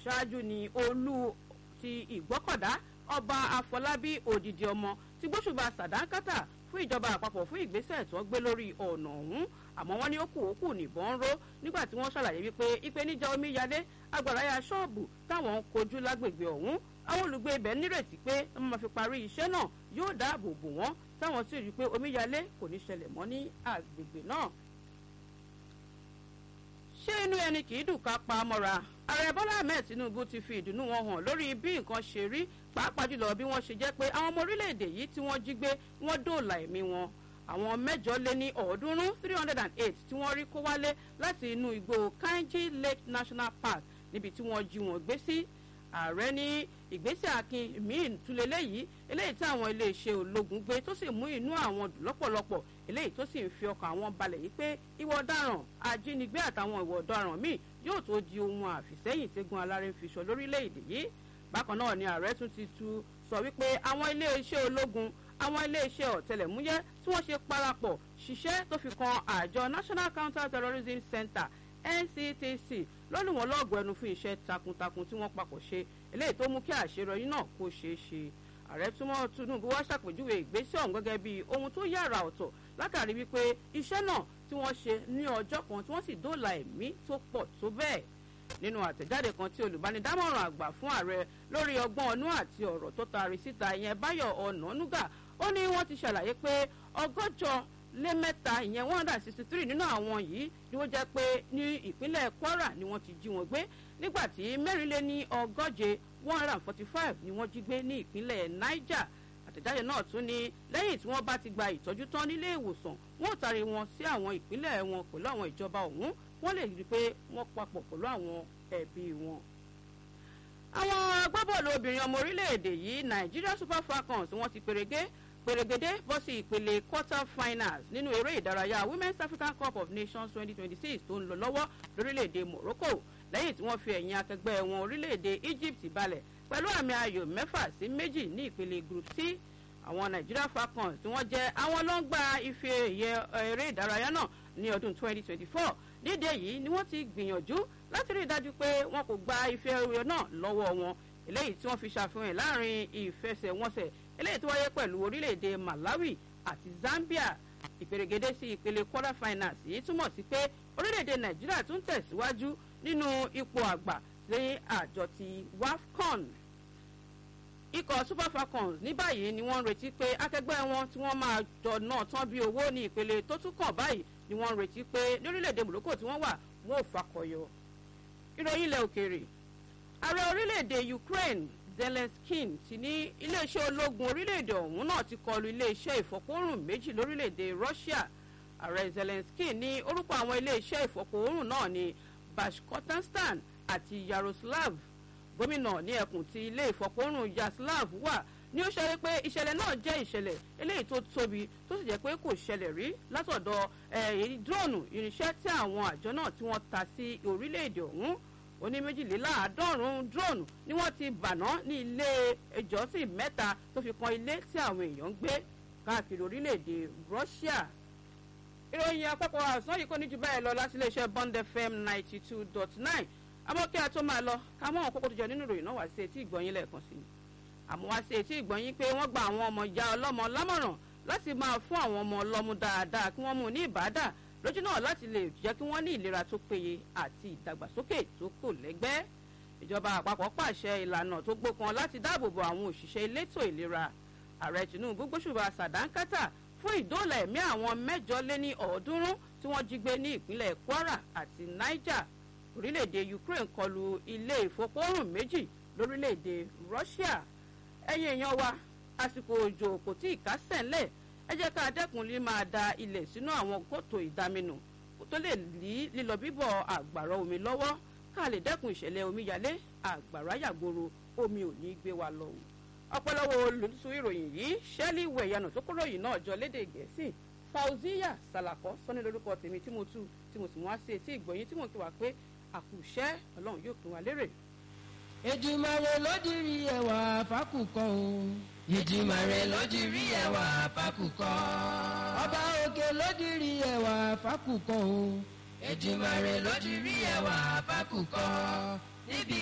ṣáájú ni olú ti ìgbọ́kọ̀dá ọba àfọlábí òdìdí ọmọ ti gbóṣùbà sàdánkátà fún ìjọba àpapọ̀ fún ìgbésẹ̀ tí wọ́n gbé lórí ọ̀nà ọ̀hún àmọ́ wọ́n ní ó kù ó kù nìbọn ń ró nígbà tí wọ́n ṣàlàyé wípé ìpèníjà omíyalé agbàráyà ṣọ́ọ̀bù táwọn ń kojú lágbègbè ọ̀hún àwọn olùgbé ibẹ̀ nírètí pé wọ́n máa fi parí iṣẹ́ náà yóò dáàbò bò wọ́n táwọn sì rí i pé omíyalé kò ní ṣẹlẹ̀ mọ́ ní àgbègbè náà. ṣé inú ẹni kì í dùn ká pa á mọ́ra ààrẹ bọ́lá ahmed tinubu ti fi ìdùnnú wọn hàn lórí bí nǹkan ṣe rí pàápàá jùlọ bí wọ́n ṣe jẹ́ pé àwọn ọmọ orílẹ̀-èdè yìí tí wọ́n jí gbé wọ́n dóòlà ẹ̀mí wọn àwọn mẹ́jọ lé ní ọ̀ọ́dúnrún three hundred and eight tí wọ́n rí kó wálé láti inú igbó kainji lake national park níbi tí wọ́n jí wọn gbé sí ààrẹ ní ìgbésẹ̀ akin míì túlẹ̀ léyìí eléyìí tí àwọn iléeṣẹ́ ológun gbé tó sì mú inú àwọn dùn lọ́pọ̀lọpọ̀ eléyìí tó sì ń fi ọkàn àwọn balẹ̀ yìí pé ìwọ ọ̀daràn ajínigbé àtàwọn ìwọ ọ̀daràn míì yóò tó di ohun àfìsẹ́yìn tẹ́gun aláré ń fi sọ lórílẹ̀‐èdè yìí bákan náà ni ààrẹ tún ti tu sọ wípé àwọn iléeṣẹ́ ológun àwọn iléeṣẹ́ ọ̀tẹlẹ̀múyẹ́ tí wọ́n ṣe parapọ̀ ṣiṣẹ́ tó fi kan àjọ national counter terrorism center nctc lọ́nù wọn lọ́ọ̀gù ẹnu fún iṣẹ́ takuntakun tí wọ́n papọ̀ ṣe eléyìí tó mú kí àṣeyọrí náà kó ṣeé ṣe ààrẹ túmọ̀ tinubu wá ṣàpèjúwe ìgbésẹ̀ ọ̀hún gẹ́gẹ́ bí ohun tó yára ọ̀tọ̀ látàrí wípé iṣẹ́ náà tí wọ́n ṣe ní ọjọ́ kan tí wọ́n sì dóòlà ẹ̀mí tó pọ̀ tó bẹ́ẹ̀ nínú àtẹ̀jáde kan tí olùbánidámọ̀ràn àgbà fún ààrẹ lórí ọgbọ́n ọnú àti ọ̀rọ̀ tó taari síta ìyẹn báyọ̀ ọ̀nànúgà ó ní wọ́n ti ṣàlàyé pé ọgọ́jọ lé mẹ́ta ìyẹn one hundred and sixty three nínú àwọn yìí ni wọ́n jẹ́ pé ní ìpínlẹ̀ kwara ni wọ́n ti jí wọn gbé nígbà tí mẹ́rin lé ní ọgọ́je one hundred and forty five ni wọ́n jí gbé ní ìpínlẹ̀ niger àtẹ̀jáde náà tún ní lẹ́yìn tí wọ́n bá ti gba ìtọ́jú tán nílé ìwòsàn wọ́n ò taari wọn sí àwọn ìpínlẹ̀ wọn pẹ̀lú àwọn ìjọba ọ̀hún wọ́n lè rí i pé wọ́n papọ̀ pẹ̀lú àwọn ẹbí wọn. àwọn agbábọ́ọ̀lù obìnrin ọmọ orílẹ̀-èdè yìí nigeria super falcons wọ́n ti pèrègé pèrègédé bọ́ sí ìpele quarter finals nínú eré ìdárayá women's african cup of nations twenty twenty six tó ń lọ lọ́wọ́ lórílẹ̀-èdè morocco lẹ́yìn tí wọ́n fi ẹ̀yìn akẹgbẹ́ wọn orílẹ̀-èdè egypt balẹ̀ pẹ̀lú àmì ayò mẹ́fà sí méjì ní ìpele group c àwọn nigeria falcons tí wọ́n jẹ́ àwọn ló ń gba ife ẹ̀yẹ eré ìdárayá náà ní ọdún twenty twenty four nídìí èyí ni wọ́n ti gbìyànjú láti rí i dájú pé wọn kò gba ife ẹ̀yẹ náà lọ́wọ́ wọn eléyìí tí wọ́n fi ṣàfihàn láàrin ìfẹsẹ̀wọnsẹ̀ eléyìí tó wáyé pẹ̀lú orílẹ̀-èdè malawi àti zambia ìpèrègede sí ìpele quarter finals yìí túmọ̀ sí pé orílẹ̀-èdè nàìjíríà tún tẹ̀síwájú nínú ipò àgbà sí àjọ ti wafcon ikọ̀ super falcons ní báyìí ni wọ́n ń retí pé akẹgbẹ́ wọn tí wọ́n máa jọ náà tán bí owó ní ìpele tó tún kàn báyìí ni wọ́n ń retí pé lórílẹ̀‐èdè morocco tí wọ́n wà wọ́n ò fakọyọ. ìròyìn ilẹ̀ òkèèrè ààrẹ orílẹ̀‐èdè ukraine zelenskin ti ní iléeṣẹ́ ológun orílẹ̀‐èdè ọ̀hún náà ti kọlu iléeṣẹ́ ìfọ̀pọ̀rùn méjì lórílẹ̀‐èdè russia ààrẹ zelenskin ní orúkọ àwọn iléeṣẹ́ ìfọ̀pọ̀rùn náà ní bashkortostan àti yaroslav gómìnà ní ẹkùn ti ilé ìfọ̀pọ̀rùn yaslav wà ní ó ṣe pé ìṣẹ̀lẹ̀ náà jẹ́ ìṣẹ̀lẹ̀ eléyìí tó tóbi tó sì jẹ́ pé kò ṣẹlẹ̀ rí látọ̀dọ̀ dróònù irinṣẹ́ tí àwọn àjọ náà tí wọ́n ta sí orílẹ̀-èdè ọ̀hún oní méjìléláàádọ́rùn-ún dróònù ni wọ́n ti bàná ní ilé ìjọsìn mẹ́ta tó fi kan ilé tí àwọn èèyàn ń gbé káàkiri orílẹ̀-èdè russia ìròyìn àpapọ̀ àṣán yìí kò ní ju báyìí lọ láti iléeṣẹ́ bond fm ninety two dot nine àmọ́ kí a tó máa lọ ká mọ́ àwọn kókó tó jọ nínú ìròyìn náà wá sí etí ìgbọ̀nyín lẹ́ẹ̀kan sí i àmọ́ wá sí etí ìgbọ̀nyín pé wọ́n gba àwọn ọmọ ìyá ọlọ́mọ lámọ̀ràn láti máa fún àwọn ọmọ ọlọ́mú dáadáa kí wọ́n mú ní ìbádà lójú náà láti lè jẹ́ kí wọ́n ní ìlera tó péye àti ìdàgbàsókè tó kò lẹ́gbẹ́ ìjọba àpapọ̀ pàṣẹ ìlànà tó gbókan láti dáàbò bo àwọn òṣìṣẹ́ elétò ìlera ààrẹ tinubu gbóṣùbà sàdánkátà fún ìdóòlà ẹ̀mí àwọn mẹ́jọ lé ní ọ̀ọ́dúnrún tí wọ́n jí gbé ní ìpínlẹ̀ kwara àti niger orílẹ̀-èdè ukraine kọlu ilé ìfọpọ́rùn méjì lórílẹ̀-èdè russia ẹ̀yin èèyàn wa àsìkò òjò kò tí ì kásẹ̀ ńlẹ̀ ẹ jẹ́ ká dẹ́kun lè máa da ilẹ̀ sínú àwọn kòtò ìdaminù tó lè lí lílọ bíbọ̀ àgbàrá omi lọ́wọ́ ká lè dẹ́kun ìṣẹ̀lẹ̀ omíyalé àgbàrá yàgboro omi ò ní gbé wa lọ. ọ̀pọ̀lọpọ̀ olùsù ìròyìn yìí ṣẹ́lí wẹ̀yánù tó kúrò yìí náà jọ lédè gẹ̀ẹ́sì fauziya salakọ sọ́ni lórúkọ tèmi tí mo tú tí mo sì mú wá sí etí ìgbọ̀nyín tí mo kí wa pé àkùṣẹ́ ọlọ́run yóò pín wa lérè. Èdùmàrè ló dirí ẹwà fákùkọ o. Èdùmàrè ló dirí ẹwà fákùkọ. Ọba òkè ló dirí ẹwà fákùkọ o. Èdùmàrè ló dirí ẹwà fákùkọ. níbi